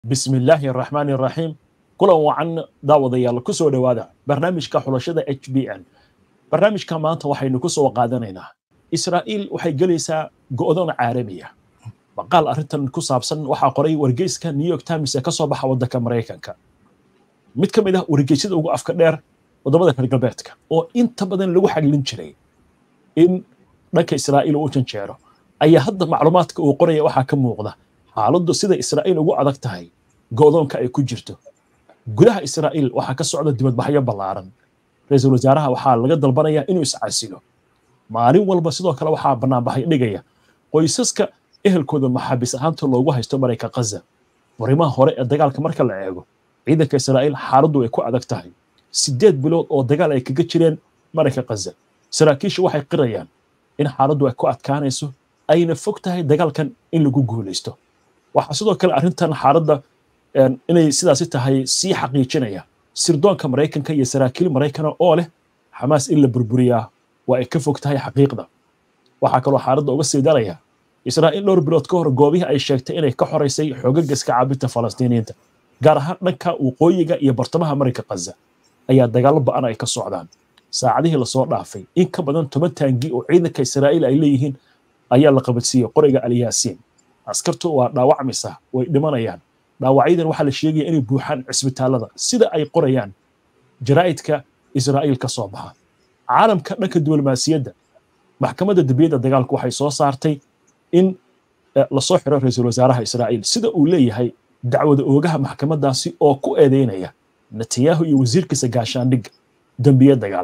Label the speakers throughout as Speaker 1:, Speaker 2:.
Speaker 1: bismi illaahi araxmaani araxiim kulan wacan daawadayaal ku soo dhowaada barnaamijka xulashada h b n barnaamijka maanta waxaynu ku soo qaadanaynaa israa'iil waxay gelaysaa go'doon caalamiya maqaal arrintan ku saabsan waxaa qoray wargeyska new york times ee ka soo baxa waddanka maraykanka mid ka mid ah wargeysyada ugu afka dheer waddamada reer galbeedka oo inta badan lagu xaglin jiray in dhanka israa'iil uu janjeero ayaa hadda macluumaadka uu qoraya waxaa ka muuqda xaaladdu sida israa'iil ugu adag tahay go'doonka ay ku jirto gudaha israa'iil waxaa ka socda dibadbaxyo ballaaran ra-iisul wasaaraha waxaa laga dalbanayaa inuu iscasilo maalin walba sidoo kale waxaa bannaanbaxay dhigaya qoysaska ehelkooda maxaabiis ahaanta loogu haysto marayka khaza furimaha hore ee dagaalka marka la eego ciidanka israa'iil xaaladdu ay ku adag tahay siddeed bilood oo dagaal ay kaga jireen marayka khaza saraakiishu waxay qirayaan in xaaladdu ay ku adkaanayso ayna fog tahay dagaalkan in lagu guulaysto waxaa sidoo kale arrintan xaaladda inay sidaasi tahay sii xaqiijinaya sirdoonka maraykanka iyo saraakiil maraykana oo leh xamaas in la burburiyaa waa ay ka fog tahay xaqiiqda waxaa kaloo xaaladda uga sii daraya israa'iil dhowr bilood ka hor goobihii ay sheegtay inay ka xoraysay xoogaga iska caabinta falastiiniyiinta gaar ahaan dhanka waqooyiga iyo bartamaha marayka khaza ayaa dagaallo ba'an ay ka socdaan saacadihii lasoo dhaafay in ka badan toban taangi oo ciidanka israa'iil ay leeyihiin ayaa la qabadsiiyey qoriga alyaasiin askartu waa dhaawacmaysa way dhimanayaan dhaawacyadan waxaa la sheegaya inay buuxaan cisbitaallada sida ay qorayaan jaraa'idka israa'iil ka soo baxa caalamka dhanka diblomaasiyadda maxkamadda dembiyadda dagaalku waxay soo saartay in lasoo xiro ra-iisul wasaaraha israa'iil sida uu leeyahay dacwada oogaha maxkamaddaasi oo ku eedeynaya netanyahu iyo wasiirkiisa gaashaandhigga dembiye dagaal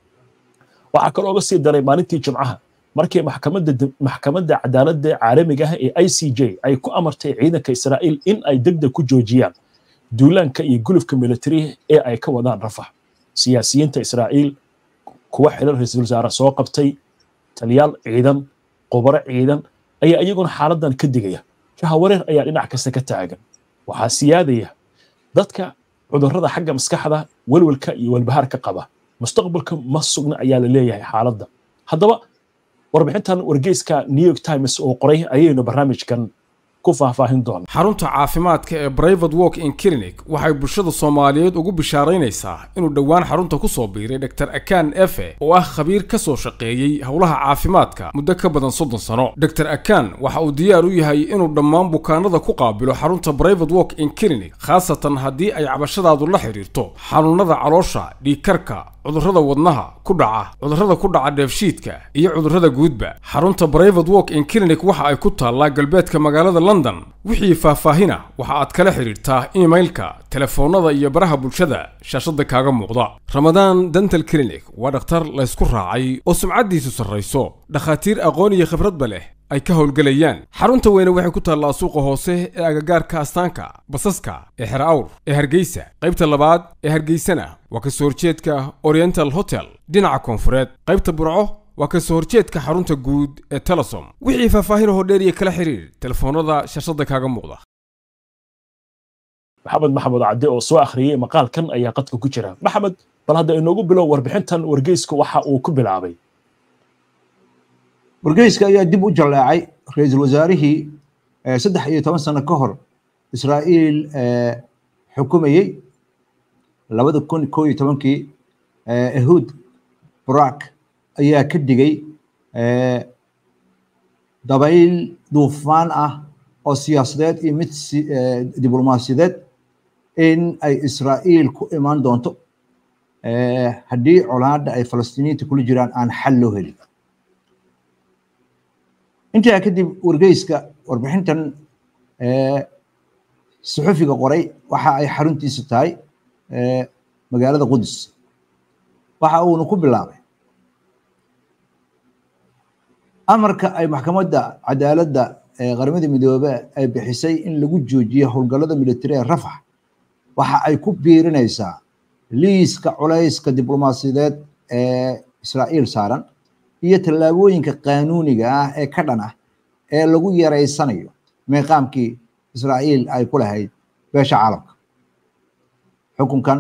Speaker 1: waxaa kaloo oga sii daray maalintii jimcaha markii maxkamadda maxkamadda cadaaladda caalamiga ah ee i c j ay ku amartay ciidanka israa'iil in ay degdeg ku joojiyaan duulaanka iyo gulufka militariga ee ay ka wadaan rafax siyaasiyiinta israa'iil kuwa xilal ra-iisul wasaare soo qabtay taliyaal ciidan qubaro ciidan ayaa iyaguna xaaladan ka digaya jahawareer ayaa dhinac kasta ka taagan waxaa siyaadaya dadka cudurrada xagga maskaxda welwelka iyo walbahaarka qaba mustaqbalka ma sugna ayaa la leeyahay xaaladda haddaba warbixintan wargeyska new york times oo qoray ayaynu barnaamijkan ku faahfaahin doonaa
Speaker 2: xarunta caafimaadka ee brivate walk in clinic waxay bulshada soomaaliyeed ugu bishaaraynaysaa inuu dhowaan xarunta ku soo biiray dr akan efe oo ah khabiir ka soo shaqeeyey howlaha caafimaadka muddo ka badan soddon sano dr akan waxa uu diyaar u yahay inuu dhammaan bukaanada ku qaabilo xarunta brivate walk in clinic khaasatan haddii ay cabashadaadu la xidhiirto xanuunada caloosha dhiigkarka cudurrada wadnaha ku dhaca cudurrada ku dhaca dheefshiidka iyo cudurrada guudba xarunta brivate walk in clinic waxa ay ku taallaa galbeedka magaalada london wixii faahfaahina waxa aad kala xidhiirtaa imailka telefoonnada iyo baraha bulshada shaashadda kaaga muuqda ramadaan dental clinic waa dhakhtar laysku raacay oo sumcaddiisu sarrayso dhakhaatiir aqoon iyo khibradba leh ay ka howlgelayaan xarunta weyne waxay ku taallaa suuqa hoose ee agagaarka astaanka basaska ee xer awr ee hargeysa qaybta labaad ee hargeysana waa ka soo horjeedka oriental hotel dhinaca koonfureed qaybta burco waa ka soo horjeedka xarunta guud ee telesom wixii faahfaahin hoo dheer iyo kala xiriir telefoonnada shashada kaaga muuqda
Speaker 1: maxamed maxamed cadde oo soo akhriyey maqaalkan ayaa qadka ku jira maxamed bal hadda inoogu bilow warbixintan wargeysku waxa uu ku bilaabay
Speaker 3: wargeyska ayaa dib u jaleecay ra-iisul wasaarihii saddex iyo toban sano ka hor israa'iil xukumayey labada kun koo iyo tobankii ehud barak ayaa ka digay dabayl duufaan ah oo siyaasadeed iyo mid diblomaasiyadeed in ay israa'iil ku imaan doonto haddii colaadda ay falastiiniyiinta kula jiraan aan xal loo helin intaa kadib wargeyska warbixintan suxufiga qoray waxa ay xaruntiisa tahay magaalada qudus waxa uuna ku bilaabay amarka ay maxkamadda cadaaladda ee qaramada midoobe ay bixisay in lagu joojiyo howlgallada militari ee rafax waxa ay ku biirinaysaa liiska culayska diblomaasiyadeed ee israa'iil saaran iyo tallaabooyinka qaanuuniga ah ee ka dhan ah ee lagu yaraysanayo meeqaamkii israa'iil ay ku lahayd beesha caalamka xukunkan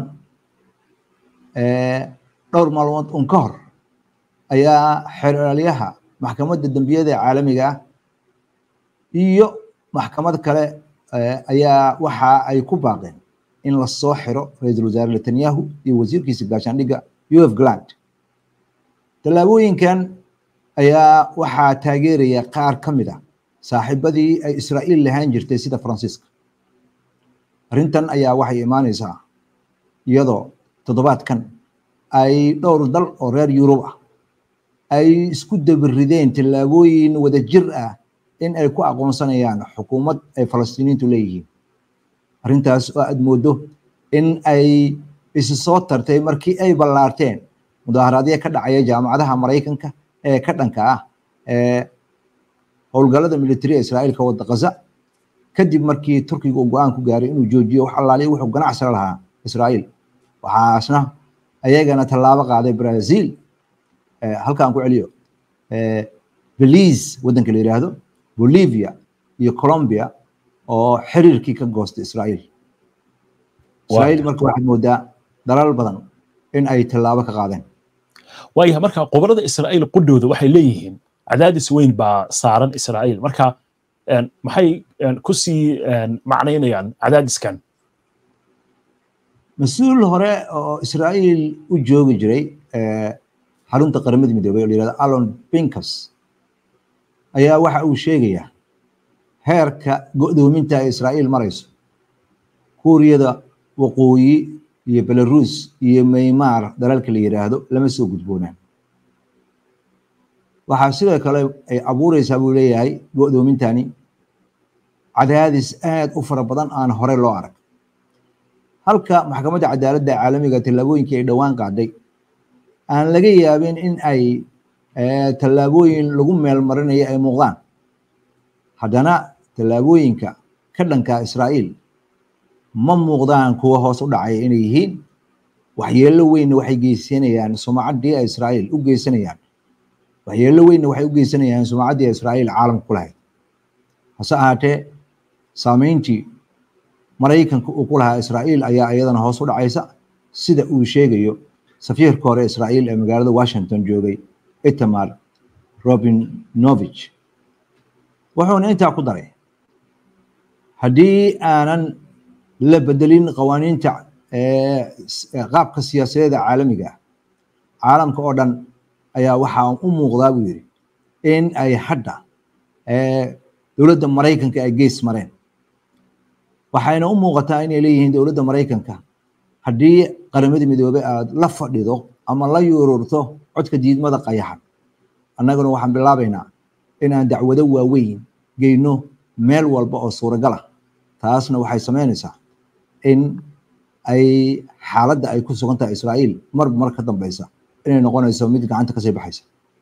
Speaker 3: dhowr maalmood un ka hor ayaa xeraalyaha maxkamadda dembiyada caalamiga ah iyo maxkamad kale ayaa waxa ay ku baaqeen in la soo xiro ra-iisul wasaare netanyahu iyo wasiirkiisa gaashaandhigga uf gland tallaabooyinkan ayaa waxaa taageeraya qaar ka mid ah saaxiibadii ay israa'iil lahaan jirtay sida faransiiska arrintan ayaa waxay imaanaysaa iyadoo toddobaadkan ay dhowr dal oo reer yurub ah ay isku dabirideen tallaabooyin wada jir ah in ay ku aqoonsanayaan xukuumad ay falastiiniintu leeyihiin arrintaas oo aad moodo in ay isi soo tartay markii ay ballaarteen mudaaharaadyo ka dhacaya jaamacadaha maraykanka ee ka dhanka ah ee howlgallada militariga israa'iil ka wada gaza kadib markii turkiga uu go-aan ku gaaray inuu joojiyo wax allaaliya wuxuu ganacsala lahaa israa'iil waxaasna ayagana tallaabo qaaday brazil halkaan ku celiyo belize waddanka la yidhaahdo bolivia iyo colombia oo xiriirkii ka goostay israa'iil israa'iil marka waxaad moodaa dalal badan in ay tallaabo ka qaadeen
Speaker 1: waayahay marka qobolada israa'iil qudhooda waxay leeyihiin cadaadis weyn baa saaran israa'iil marka maxay ku sii macnaynayaan cadaadiskan
Speaker 3: mas-uul hore oo israa'iil u joogi jiray xarunta qaramada midoobay oo la yihahdo alon pinkas ayaa waxa uu sheegayaa heerka go'doominta ay israa'iil marayso kuuriyada waqooyi iyo belarus iyo maymar dalalka la yidhaahdo lama soo gudboonaan waxaa sidoo kale ay abuureysaa buu leeyahay go'doomintani cadaadis aad u fara badan aan hore loo arag halka maxkamadda cadaaladda caalamiga tallaabooyinkii ay dhowaan qaaday aan laga yaabin in ay tallaabooyin lagu meel marinayo ay muuqdaan haddana tallaabooyinka ka dhanka israa'iil ma muuqdaan kuwa hoos u dhacaya inay yihiin waxyeello weynna waxay geysanayaan sumacaddii ay israa'iil u geysanayaan waxyeello weynna waxay u geysanayaan sumacaddii israa'iil caalamka ku lahayd hase ahaatee saameyntii maraykanka uu ku lahaa israa'iil ayaa iyadana hoos u dhacaysa sida uu sheegayo safiirka hore israa'iil ee magaalada washington joogay itamar robinovich wuxuuna intaa ku daray haddii aanan la bedelin qawaaniinta qaabka siyaasadeeda caalamiga ah caalamka oo dhan ayaa waxaa u muuqdaa buu yidhi in ay hadda dowladda maraykanka ay gees mareen waxayna u muuqataa inay leeyihiin dowladda maraykanka haddii qaramada midoobey aad la fadhido ama la yuururto codka diidmada qayaxan annaguna waxaan bilaabaynaa in aan dacwado waaweyn geyno meel walba oo suuragal ah taasna waxay samaynaysaa in ay xaaladda ay ku sugan tahay israa'iil marba mar ka dambeysa inay noqonayso mid gacanta kasii baxaysa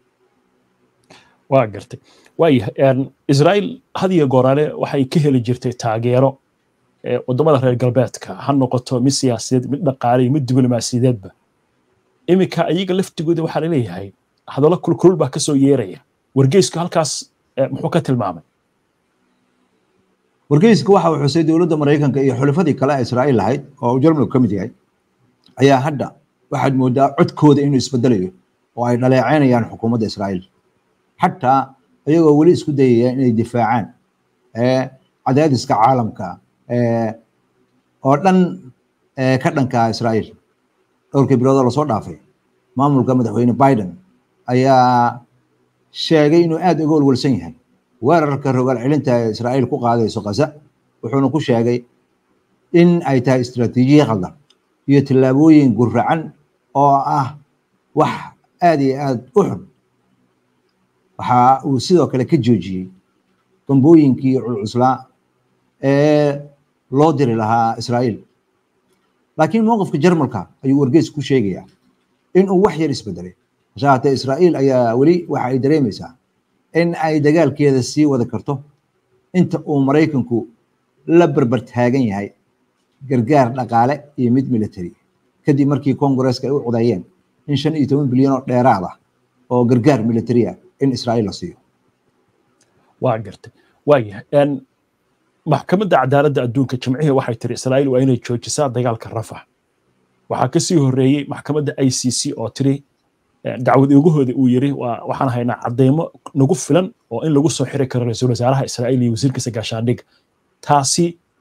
Speaker 1: waa gartay waayahay israa'iil had iyo gooraale waxay ka heli jirtay taageero waddamada reer galbeedka ha noqoto mid siyaasadeed mid dhaqaale iyo mid diblomaasiyadeedba iminka iyaga laftigooda waxaa laleeyahay hadallo kulkulul baa kasoo yeeraya wargeysku halkaas muxuu ka tilmaamay
Speaker 3: wargeyska waxa uu xusay dowladda maraykanka iyo xulafadii kale ee israa'iil lahayd oo jarmalku ka mid yahay ayaa hadda waxaad moodaa codkooda inuu isbedelayo oo ay dhaleecaynayaan xukuumadda israa'iil xataa iyagoo weli isku dayaya inay difaacaan cadaadiska caalamka oo dhan ka dhanka israa'iil dhowrkii biloodoo lasoo dhaafay maamulka madaxweyne biden ayaa sheegay inuu aad uga walwalsan yahay weerarka rogaal celinta ee israa'iil ku qaadayso gaza wuxuuna ku sheegay in ay tahay istiraatiijiya khaldan iyo tallaabooyin guracan oo ah wax aad iyo aad u xun waxa uu sidoo kale ka joojiyey dambooyinkii culcuslaa ee loo diri lahaa israa'iil laakiin mowqifka jarmalka ayuu wargeys ku sheegayaa in uu wax yar isbedelay hase haatee israa'iil ayaa weli waxa ay dareemaysaa in ay dagaalkeeda sii wada karto inta uu maraykanku la berber taagan yahay gargaar dhaqaale iyo mid military kadib markii kongareska ay u codeeyeen in shan iyo toban bilyan oo dheeraad ah oo gargaar military ah in israa'iil la siiyo
Speaker 1: waa gartay waayahay maxkamadda cadaaladda adduunka jimcihii waxay tiri israa'iil waa inay joojisaa dagaalka rafax waxaa ka sii horreeyey maxkamadda i c c oo tiri dacwad oogahooda uu yiri waxaan haynaa cadeymo nagu filan oo in lagu soo xiri karo ra-iisul wasaaraha israa'iil iyo wasiirkiisa gaashaandhig taasi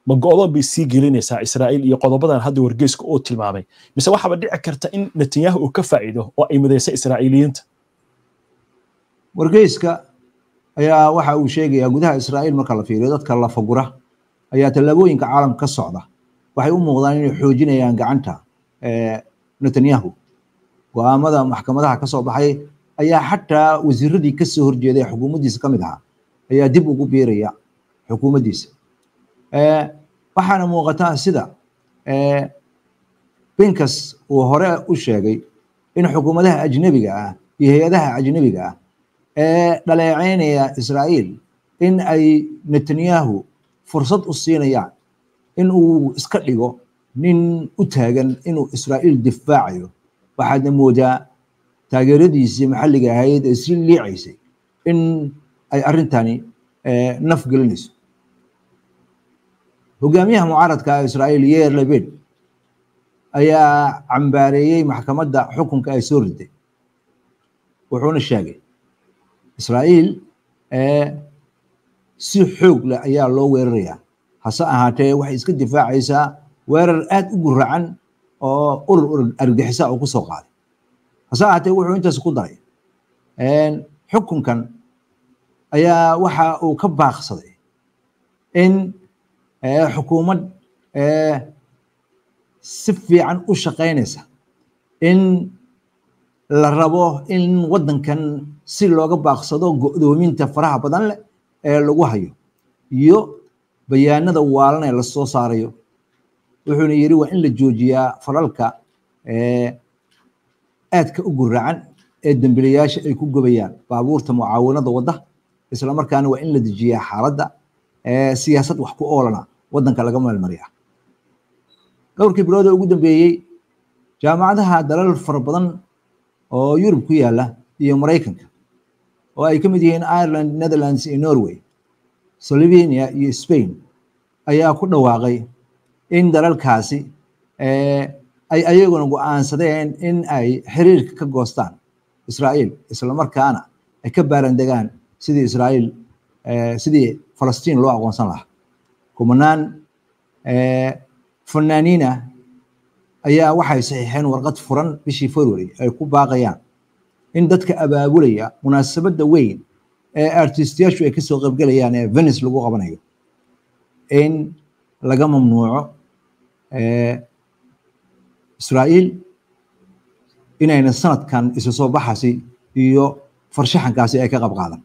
Speaker 1: ma go'doon bay sii gelinaysaa israa'iil iyo qodobadan hadda wargeyska uu tilmaamay mise waxaaba dhici karta in netanyahu uu ka faa'iido oo ay midaysa israa'iiliyiinta
Speaker 3: wargeyska ayaa waxa uu sheegayaa gudaha israa'iil marka la fiiriyo dadka la fagura ayaa tallaabooyinka caalamka ka socda waxay u muuqdaan inay xoojinayaan gacanta netanyahu go'aamada maxkamadaha ka soo baxay ayaa xataa wasiiradii ka soo horjeeday xukuumaddiisa ka mid ahaa ayaa dib ugu biiraya xukuumaddiisa waxaana muuqataa sida binkas uu hore u sheegay in xukuumadaha ajnebiga ah iyo hay-adaha ajnebiga ah ee dhaleeceynaya israa'iil in ay netanyahu fursad u siinayaan in uu iska dhigo nin u taagan inuu israa'iil difaacayo waxaadna moodaa taageeradiisii maxalliga ahayd ee si liicaysay in ay arrintani naf gelinayso hogaamiyaha mucaaradka israa'iil yeer lebed ayaa cambaareeyey maxkamadda xukunka ay soo riday wuxuuna sheegay israa'iil si xoog leh ayaa loo weerarayaa hase ahaatee waxay iska difaacaysaa weerar aad u guracan oo urur argixisa oo ku soo qaaday hase ahaatee wuxuu intaas ku daray xukunkan ayaa waxa uu ka baaqsaday in xukuumad si fiican u shaqaynaysa in la rabo in waddankan si looga baaqsado go'doominta faraha badan leh ee lagu hayo iyo bayaanada waalan ee lasoo saarayo wuxuuna yidhi waa in la joojiyaa falalka aadka u guracan ee dembilayaasha ay ku gobayaan baabuurta mucaawanada wadda isla markaana waa in la dejiyaa xaaladda siyaasad wax ku oolana waddanka laga meelmariya dhowrkii bilood ee ugu dambeeyey jaamacadaha dalal fara badan oo yurub ku yaala iyo maraykanka oo ay ka mid yihiin ireland netherlands iyo norway slovenia iyo spain ayaa ku dhawaaqay in dalalkaasi ay ayaguna go'aansadeen in ay xiriirka ka goostaan israa'iil isla markaana ay ka baarandegaan sidii israa'iil sidii falastiin loo aqoonsan lahaa kumanaan fanaaniina ayaa waxay saxiixeen warqad furan bishii february ay ku baaqayaan in dadka abaabulaya munaasabadda weyn ee artistiyaashu ay kasoo qaybgelayaan ee venice lagu qabanayo in laga mamnuuco israa'iil inayna sanadkan isu soo baxasi iyo farshaxankaasi ay ka qayb qaadan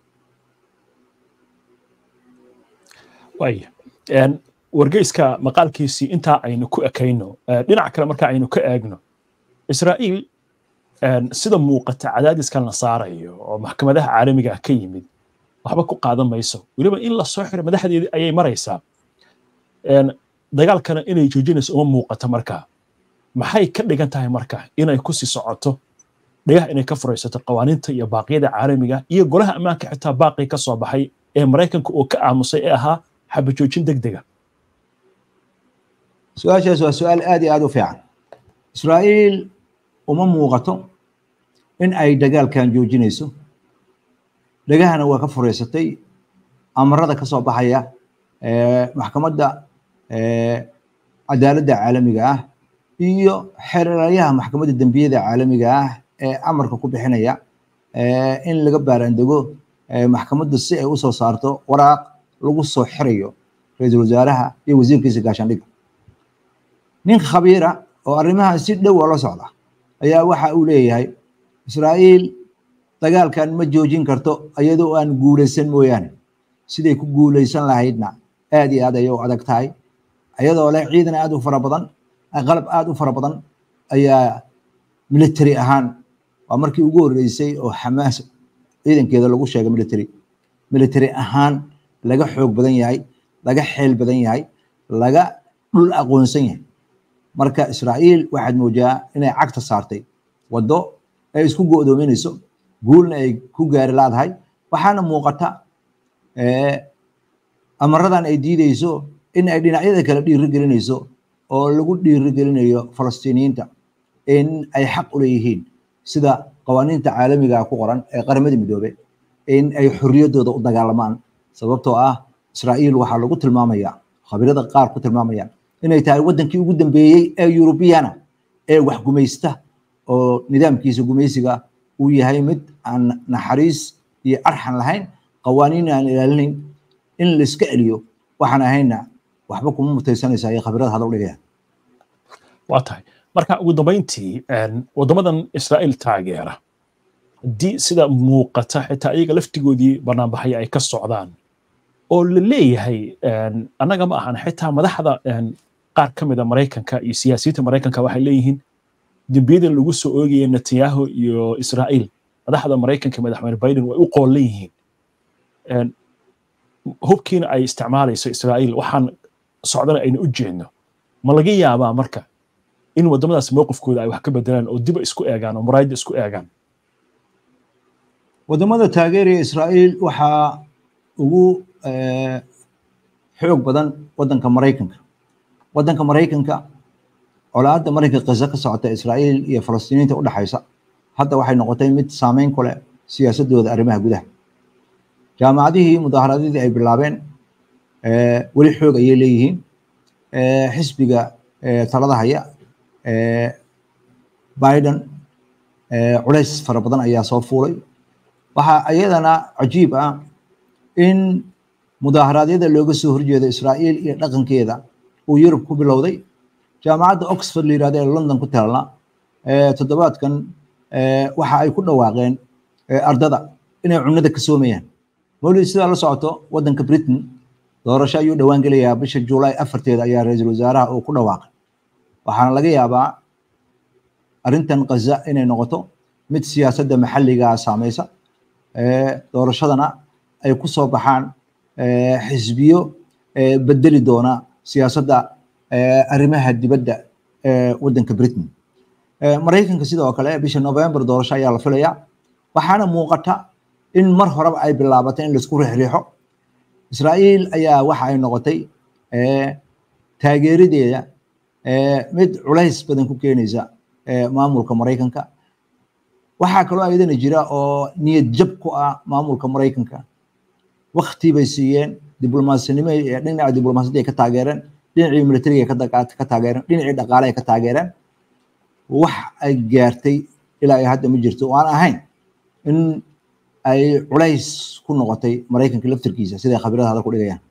Speaker 1: waaya wargeyska maqaalkiisii intaa aynu ku ekayno dhinac kale marka aynu ka eegno israa'iil sida muuqata cadaadiskan la saarayo oo maxkamadaha caalamiga ah ka yimid waxba ku qaadan mayso weliba in la soo xiro madaxdeedii ayay maraysaa dagaalkana inay joojinayso uma muuqato marka maxay ka dhigan tahay marka inay ku sii socoto dhagaha inay ka furaysato qawaaniinta iyo baaqyada caalamiga iyo golaha ammaanka xitaa baaqii ka soo baxay ee maraykanka uu ka aamusay ee ahaa xabajoojin deg dega
Speaker 3: su-aashaas waa su-aal aad iyo aad u fiican israa'iil uma muuqato in ay dagaalkan joojinayso dhagahana waa ka fureysatay amarada ka soo baxaya maxkamadda cadaaladda caalamiga ah iyo xeeraryaha maxkamadda dembiyada caalamiga ah ee amarka ku bixinaya in laga baaraandego maxkamaddu si ay usoo saarto waraaq lagu soo xirayo ra-iisul wasaaraha iyo wasiirkiisa gaashaandhigga nin khabiira oo arrimaha si dhow oo la socda ayaa waxa uu leeyahay israa'iil dagaalkan ma joojin karto iyadoo aan guulaysan mooyaane siday ku guulaysan lahaydna aad iyo aad ayay u adag tahay iyadoo leh ciidan aad u fara badan qalab aad u fara badan ayaa military ahaan waa markii ugu horreysay oo xamaas ciidankeeda lagu sheegay military military ahaan laga xoog badan yahay laga xeel badan yahay laga dhul aqoonsan yahay marka israa'iil waxaad moodaa inay cagta saartay waddo ay isku go'doominayso guulna ay ku gaari laadahay waxaana muuqata amaradan ay diideyso in ay dhinacyada kale dhiiri gelinayso oo lagu dhiiri gelinayo falastiiniyiinta in ay xaq u leeyihiin sida qawaaniinta caalamiga ku qoran ee qaramada midoobe in ay xorriyaddooda u dagaalamaan sababtoo ah israa'iil waxaa lagu tilmaamayaa khabirada qaar ku tilmaamayaan inay tahay wadankii ugu dambeeyey ee yurubiyana ee wax gumaysta oo nidaamkiisa gumaysiga uu yahay mid aan naxariis iyo arxan lahayn qawaaniin aan ilaalinayn in la iska celiyo waxaan ahayna waxba kuma mutaysanaysa ay khabirada hadal dhigayaan
Speaker 1: waa tahay marka ugu dambayntii waddamadan israa'iil taageera haddii sida muuqata xitaa iyaga laftigoodii banaanbaxaya ay ka socdaan oo la leeyahay annaga ma ahan xitaa madaxda qaar ka mida maraykanka iyo siyaasiyiinta maraykanka waxay leeyihiin dembiyadan lagu soo oogaya netanyahu iyo israa'iil madaxda maraykanka madaxweyne biden way u qoolan yihiin hubkiina ay isticmaalayso israa'iil waxaan socdana ayna u jeedno ma laga yaabaa marka in waddamadaas mowqifkooda ay wax ka bedelaan oo diba isku eegaan oo muraayadda isku eegaan
Speaker 3: waddamada taageeraya israa'iil waxaa ugu xoog badan waddanka maraykanka waddanka maraykanka colaadda maraykanka gaza ka socota israa'iil iyo falastiiniinta u dhexaysa hadda waxay noqotay mid saameyn ku leh siyaasadooda arrimaha gudaha jaamacadihii mudaaharaadyadii ay bilaabeen weli xoog ayay leeyihiin xisbiga talada haya biden culays fara badan ayaa soo fuulay waxaa iyadana cajiib ah in mudaaharaadyada looga soo horjeedo israa'iil iyo dhaqankeeda uu yurub ku bilowday jaamacadda oxford la yirahdo ee london ku taalna toddobaadkan waxa ay ku dhawaaqeen ardada inay cunada ka soomayaan mawlid sidaa la socoto waddanka britain doorasho ayuu dhowaan gelayaa bisha juulaay afarteeda ayaa ra-iisul wasaaraha uu ku dhawaaqay waxaana laga yaabaa arrintan kaza inay noqoto mid siyaasadda maxalligaa saamaysa doorashadana ay ku soo baxaan xisbiyo bedeli doona siyaasadda arrimaha dibadda ee waddanka britain maraykanka sidoo kale bisha november doorasho ayaa la filayaa waxaana muuqata in mar horeba ay bilaabatay in laisku riixriixo israa'iil ayaa waxa ay noqotay taageeradeeda mid culays badan ku keenaysa maamulka maraykanka waxaa kaloo ayadana jira oo niyad jab ku ah maamulka maraykanka wakti bay siiyeen diblomasinimo dhinaca diblomaasiyadda ay ka taageereen dhinacii militariga ka taageereen dhinacii dhaqaale ay ka taageereen wax ay gaartay ilaa ay hadda ma jirto oo aan ahayn in ay culays ku noqotay maraykanka laftarkiisa siday khabirada hadal ku dhigayaan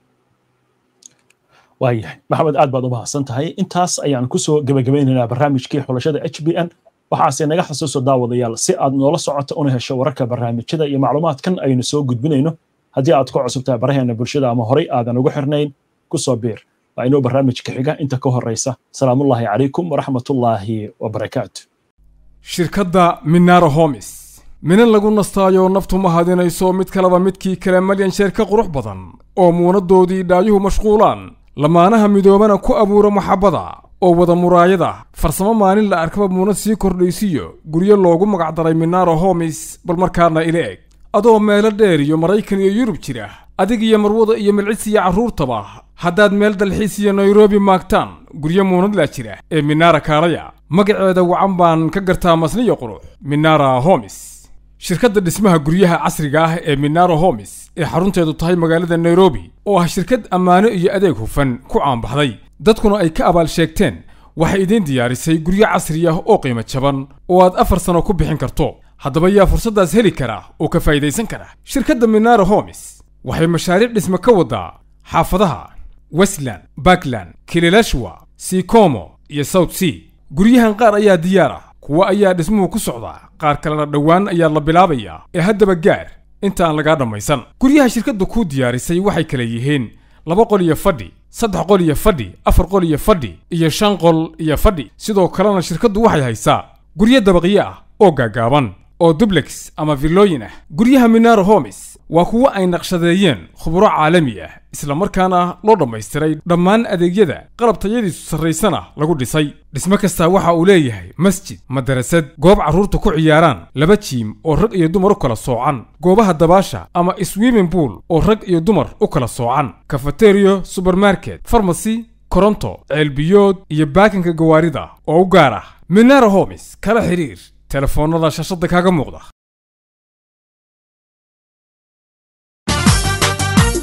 Speaker 1: waayahay maxamed aad baad u mahadsan tahay intaas ayaan kusoo gebagabaynaynaa barnaamijkii xulashada h b n waxaase naga xasuuso daawadayaal si aad noola socoto una hesho wararka barnaamijyada iyo macluumaadkan aynu soo gudbinayno haddii aad ku cusubtahay baraheena bulshada ama horey aadan ugu xirnayn kusoo biir waa inuu barnaamijka xiga inta ka horeysa salaamullaahi calaykum waraxmatullaahi wabarakaatu
Speaker 2: shirkadda minara homis mina lagu nastaayo naftu ma hadinayso mid kaleba midkii kale malyan sheer ka qurux badan oo muunadoodii dhaayuhu mashquulaan lamaanaha midoobana ku abuura maxabbada oo wada muraayada farsamo maalin la arkaba muunad sii kordhaysiyo guryo loogu magacdaray minaro homis bal markaana ila eg adoo meelo dheer iyo maraykan iyo yurub jira adig iyo marwada iyo milcis iyo carruurtaba haddaad meel dalxiis iyo nairobi maagtaan guryo muunadlaa jira ee minara kaalaya magaceeda wacan baan ka gartaa masniyo qurux minara homis shirkadda dhismaha guryaha casriga ah ee minaro homis ee xarunteedu tahay magaalada nairobi oo ah shirkad ammaano iyo adeeg hufan ku caanbaxday dadkuna ay ka abaal sheegteen waxay idiin diyaarisay guryo casri ah oo qiimo jaban oo aad afar sano ku bixin karto haddaba yaa fursaddaas heli kara oo ka faa'idaysan kara shirkadda minaro homis waxay mashaariic dhisme ka waddaa xaafadaha westland bakland kililashwa sikomo iyo south sea guryahan qaar ayaa diyaar ah kuwa ayaa dhismuhu ku socdaa qaar kalena dhowaan ayaa la bilaabayaa ee haddaba gaar inta aan lagaa dhammaysan guryaha shirkadda kuu diyaarisay waxay kala yihiin laba qol iyo fadhi saddex qol iyo fadhi afar qol iyo fadhi iyo shan qol iyo fadhi sidoo kalena shirkaddu waxay haysaa guryo dabaqyo ah oo gaagaaban oo dublex ama villooyin ah guryaha minaro homis waa kuwo ay naqshadeeyeen khuburo caalami ah isla markaana loo dhammaystiray dhammaan adeegyada qalab tayadiisu sarraysana lagu dhisay dhismo kastaa waxa uu leeyahay masjid madarasad goob carruurta ku ciyaaraan laba jiim oo rag iyo dumar u kala soocan goobaha dabaasha ama swimming pool oo rag iyo dumar u kala soocan kafateriyo subermarket farmasy koronto ceelbiyood iyo baakinka gawaarida oo u gaar ah minara homis kala xiriir telefoonnada shashada kaaga muuqda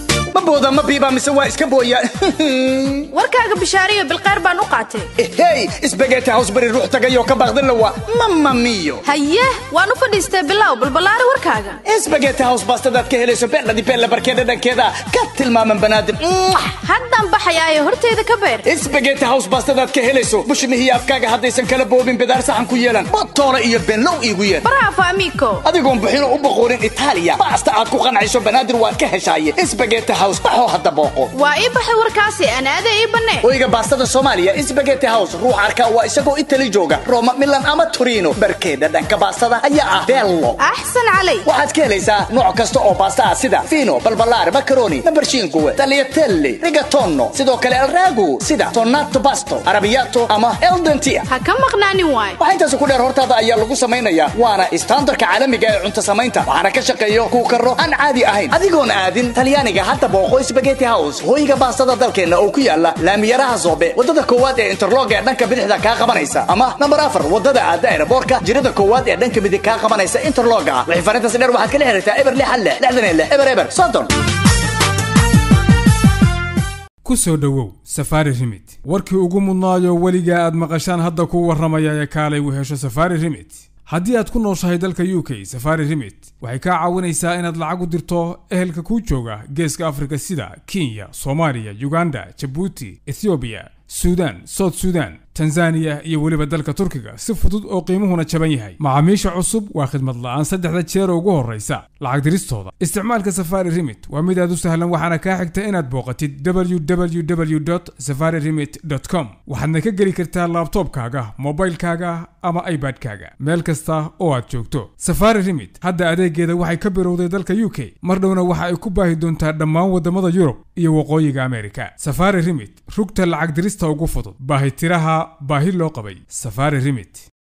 Speaker 4: booda ma biiba mise waa iska booya
Speaker 5: warkaaga bishaariyo bilqeyr baan u qaatay
Speaker 4: hey isbageeti house bari ruux tagayoo ka baaqdin lawa mama miyo
Speaker 5: haye waan u fadhiistay bilow balballaari warkaaga
Speaker 4: isbageeti house baastadaad ka helayso beendhadi beella barkeeda dhankeeda ka tilmaaman banaadim
Speaker 5: haddaan baxayaayo horteyda ka beer
Speaker 4: isbageeti house baastadaad ka helayso bushmihiyo afkaaga haddaysan kala boobin bidaar saxan ku yeelan botoole iyo benlow iigu yeer
Speaker 5: bravo amigo
Speaker 4: adigoon buxino u boqoorin itaaliya baasta aad ku qancayso banaadir waad ka heshaaye isbageeti house baxoo hadda booqo
Speaker 5: waa ii baxay warkaasi anaade ii bannee
Speaker 4: oyga baastada soomaaliya isbageeti house ruux arka waa isagoo itali jooga roma milan ama torino barkeeda dhanka baastada ayaa ah bello
Speaker 5: axsan calay
Speaker 4: waxaad ka helaysaa nooc kasta oo baasta ah sida fino balbalaar macaroni nambarshiinkuwe tagliatelle rigatono sidoo kale alragu sida tonato basto arabiyato ama eldentia
Speaker 5: ha ka maqnaanin waay
Speaker 4: waxaa intaas ku dheer hortaada ayaa lagu samaynayaa waana istaandarka caalamiga ee cunto samaynta waxaana ka shaqeeyo kuu karo aan caadi ahayn adigoon aadin talyaaniga hadda booqo spageti house hooyiga baastada dalkeenna oo ku yaala laamiyaraha zoobe wadada koowaad ee interlog ee dhanka bidixda kaa qabanaysa ama nambar afar wadada aada aeroboorka jirada koowaad ee dhanka midig kaa qabanaysa interloga wixii farintaasi dheer waxaad kala xiriirtaa eber lix hal lix lixdan iyo lix eber eber soddon
Speaker 2: ku soo dhowow safaari rimit warkii ugu mudnaayo weligaa aad maqashaan hadda kuu warramaya ee kaalay u hesho safaari rimit haddii aad ku nooshahay dalka u k safari rimit waxay kaa caawinaysaa inaad lacag u dirto ehelka kuu jooga geeska afrika sida kenya soomaaliya uganda jabuuti ethoobiya suudaan soud suudaan tanzaniya iyo weliba dalka turkiga si fudud oo qiimuhuna jaban yahay macaamiisha cusub waa khidmad la'aan saddexda jeer ugu horraysa lacag diristooda isticmaalka safari rimit waa mid aad u sahlan waxaana kaa xigta inaad booqatid www safari rimit com waxaadna ka geli kartaa laabtoobkaaga mobilkaaga ama ibadkaaga meel kasta oo aad joogto safari rimit hadda adeegeeda waxay ka birowday dalka u k mar dhowna waxa ay ku baahi doontaa dhammaan waddamada yurub iyo waqooyiga amerika safari rimit rugta lacag dirista ugu fudud baahitiraha baahi loo qabay safari rimit